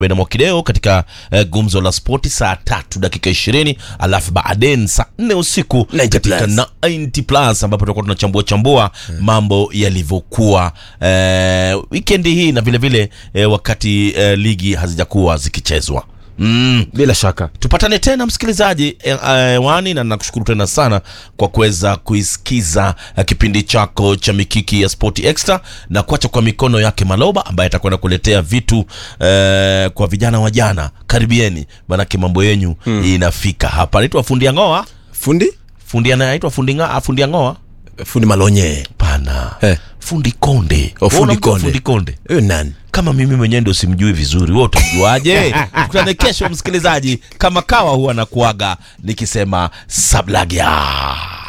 na Mwakideo katika uh, gumzo la spoti saa tatu dakika ishirini alafu baadaye saa nne usiku 90 katika plus. 90 plus ambapo tutakuwa tunachambua chambua mambo yalivyokuwa uh, wikendi hii na vile vile uh, wakati uh, ligi hazijakuwa zikichezwa mm. bila shaka tupatane tena msikilizaji hewani e, na nakushukuru tena sana kwa kuweza kuisikiza eh, kipindi chako cha mikiki ya spoti extra na kuacha kwa mikono yake maloba ambaye atakwenda kuletea vitu e, kwa vijana wa jana karibieni manake mambo yenyu hmm. inafika hapa naitwa fundi angoa fundi fundi anaitwa fundi, nga- fundi angoa fundi malonye pana Eh. fundi konde Oh, Wewe fundi unamjua konde. fundi konde huyo nani kama mimi mwenyewe ndo simjui vizuri wewe utamjuaje tukutane kesho msikilizaji kama kawa huwa nakuaga nikisema sablagya